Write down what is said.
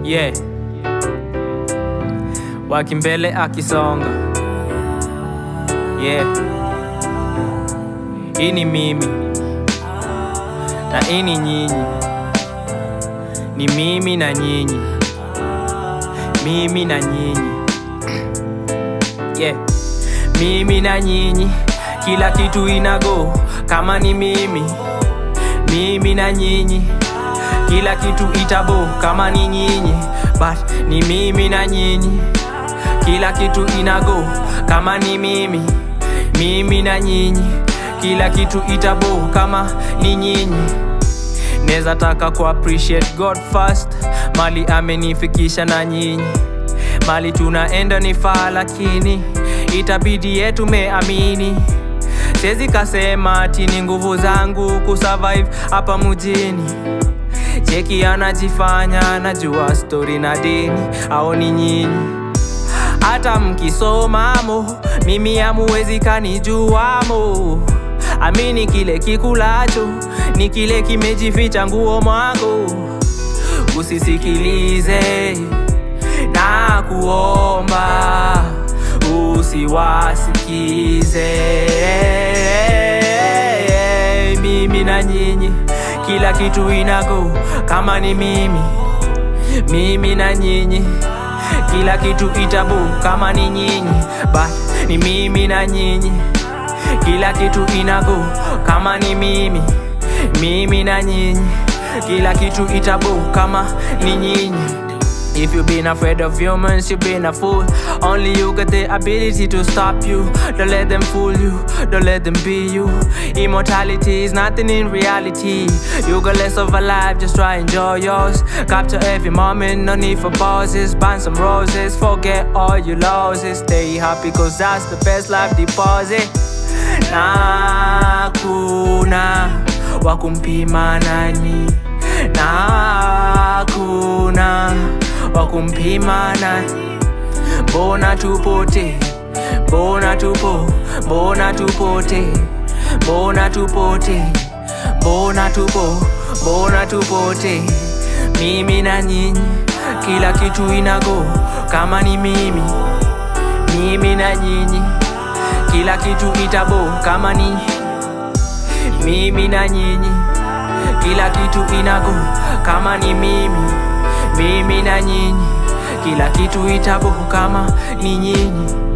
yeah. Wakimbele akisonga yeah. Hii ni mimi na hii ni nyinyi, ni mimi na nyinyi, mimi na nyinyi yeah. Mimi na nyinyi, kila kitu inago kama ni mimi, mimi na nyinyi, kila kitu itabo kama ni nyinyi, but ni mimi na nyinyi, kila kitu inago kama ni mimi, mimi na nyinyi, kila kitu itabo kama ni nyinyi. Neza taka ku appreciate God first, mali amenifikisha na nyinyi, mali tunaenda ni faa, lakini itabidi yetu meamini. Siwezi kasema ati ni nguvu zangu kusurvive hapa mjini. Cheki anajifanya anajua stori na dini, au ni nyinyi? Hata mkisomamo mimi hamuwezi kanijuamo. Amini kile kikulacho ni kile kimejificha nguo mwangu. Usisikilize na kuomba, usiwasikize. Mimi na nyinyi, kila kitu inago kama ni mimi, mimi na nyinyi kila kitu itabu kama ni nyinyi, but ni mimi na nyinyi, kila kitu inago kama ni mimi, mimi na nyinyi, kila kitu itabu kama ni nyinyi. If you been afraid of humans, you been a fool. Only you got the ability to stop you. Don't let them fool you, don't let them be you. Immortality is nothing in reality. You got less of a life, just try enjoy yours. Capture every moment, no need for pauses. Burn some roses, forget all your losses. Stay happy, cause that's the best life deposit. Na kuna wakumpima nani, na kuna wakumpima nani. Mbona tupote, mbona tupo, mbona tupote, mbona tupote, mbona tupo, mbona tupote. Mimi na nyinyi, kila kitu inago kama ni mimi, mimi na nyinyi, kila kitu itabo kama ni mimi na nyinyi, kila kitu inago kama ni mimi, mimi na nyinyi, kila kitu itabo kama ni nyinyi.